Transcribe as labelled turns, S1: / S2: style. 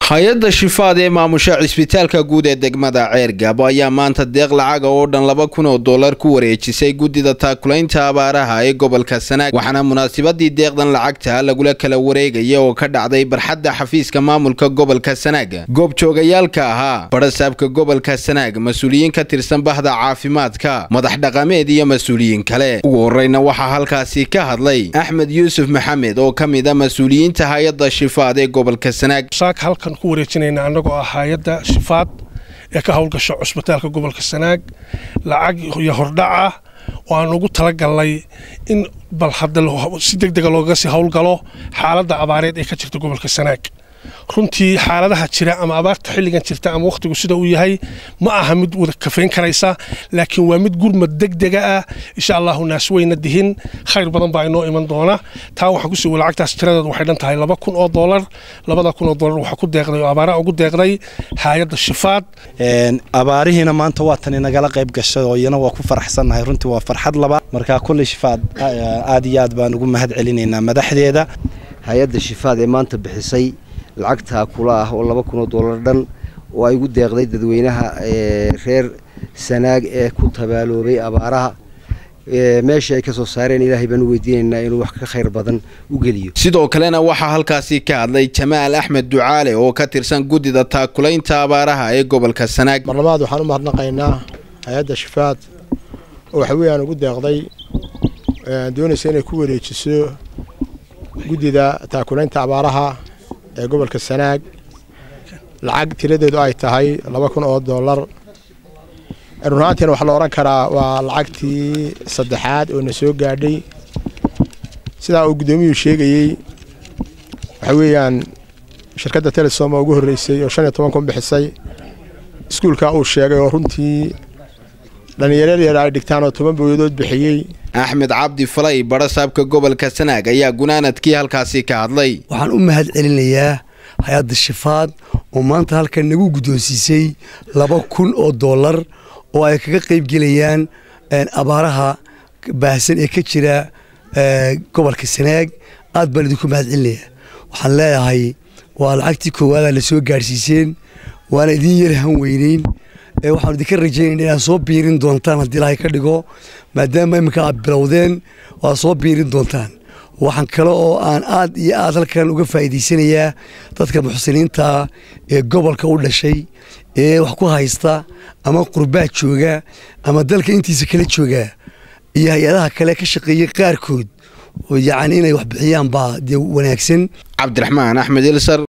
S1: hay-adda shifaad ee maamusha cisbitaalka guud ee degmada ceergaabo ayaa maanta deeq lacaga oo dhan laba kun oo dollar ku wareejisay guddida taakulaynta abaaraha ee gobolka sanaag waxaana munaasabadii deeqdan lacagta lagula kala wareegaya oo ka dhacday barxadda xafiiska maamulka gobolka sanaag goobjoogayaalka ahaa barasaabka gobolka sanaag mas-uuliyiin ka tirsan bahda caafimaadka madax dhaqameed iyo mas-uuliyiin kale ugu horeyna waxaa halkaasi ka hadlay axmed yuusuf maxamed oo ka mid a mas-uuliyiinta hay-adda shifaad ee gobolka sanaag
S2: halkan ku wareejinayna annagoo ah hay-adda shifaad ee ka howlgasha cusbitaalka gobolka sanaag lacag iyo hordhaca oo aan ugu talagalnay in bal hadda si deg dega loogaga sii howlgalo xaaladda abaareed ee ka jirta gobolka sanaag runtii xaaladaha jira ama abaarta xilligan jirta ama wakhtigu sida uu yahay ma aha mid wada kafayn karaysa laakiin waa mid gurmad degdega ah insha allahu naas weyna dihin khayr badan baa inoo iman doona taa waxaan ku sugo lacagtaas tiradeedu waxay dhan tahay laba kun oo doolar labada kun oo doolar waxaa ku deeqday oo abaaraha ugu deeqday hay-adda shifaad
S3: abaarihiina maanta waa tan inagala qayb gashay oo iyana waa ku faraxsannahay runtii waa farxad labaad markaa kulley shifaad aad iyo aad baan ugu mahad celinaynaa madaxdeeda
S4: hay-adda shifaad ee maanta bixisay lacagtaa kula ah oo laba kun oo dollar dhan oo ay ugu deeqday dadweynaha reer sanaag ee ku tabaaloobay abaaraha meesha ay ka soo saareen ilaahay baan u weydiinaynaa inuu wax ka khayr badan u geliyo
S1: sidoo kalena waxaa halkaasi ka hadlay jamaal axmed ducaale oo ka tirsan guddida taakulaynta abaaraha ee gobolka sanaag
S5: mar labaad waxaan u mahadnaqaynaa hay-adda shifaad oo waxa weeyaan ugu deeqday doonaysa inay ku wareejiso guddida taakulaynta abaaraha ee gobolka sanaag lacag tiradeedu ay tahay laba kun oo dollar run ahaantiina waxaa la odhan karaa waa lacagtii saddexaad oo na soo gaadhay sidaa uu guddoomiyuu sheegayey waxa weeyaan shirkadda telesom oo ugu horreysay oo shan iyo toban kun bixisay iskuulka uu sheegay oo runtii dhallinyarada yar ay dhigtaan oo toban booyadood bixiyey
S1: axmed cabdi falay barasaabka gobolka sanaag ayaa gunaanadkii halkaasi ka hadlay
S6: waxaan u mahad celinayaa hay-adda shifaad oo maanta halkan nagu guddoonsiisay laba kun oo dollar oo ay kaga qaybgelayaan abaaraha baahsan ee ka jira gobolka sanaag aad baan idinku mahad celinayaa waxaan leeyahay waa lacagtii koowaada la soo gaadhsiiseen waana idiin yar han weyneyn waxaan idinka rajaynayna inaad soo biirin doontaan haddii ilaahay ka dhigo maadaama iminka aad bilowdeen waad soo biirin doontaan waxaan kale oo aan aad iyo aad halkan uga faa'iidaysanayaa dadka muxsiniinta ee gobolka u dhashay ee wax ku haysta ama qurbaa jooga ama dalka intiisa kala jooga iyo hay-adaha kale ka shaqeeyey qaarkood yacni inay wax bixiyaan baa dee wanaagsan
S1: cabdiraxmaan axmed ilsar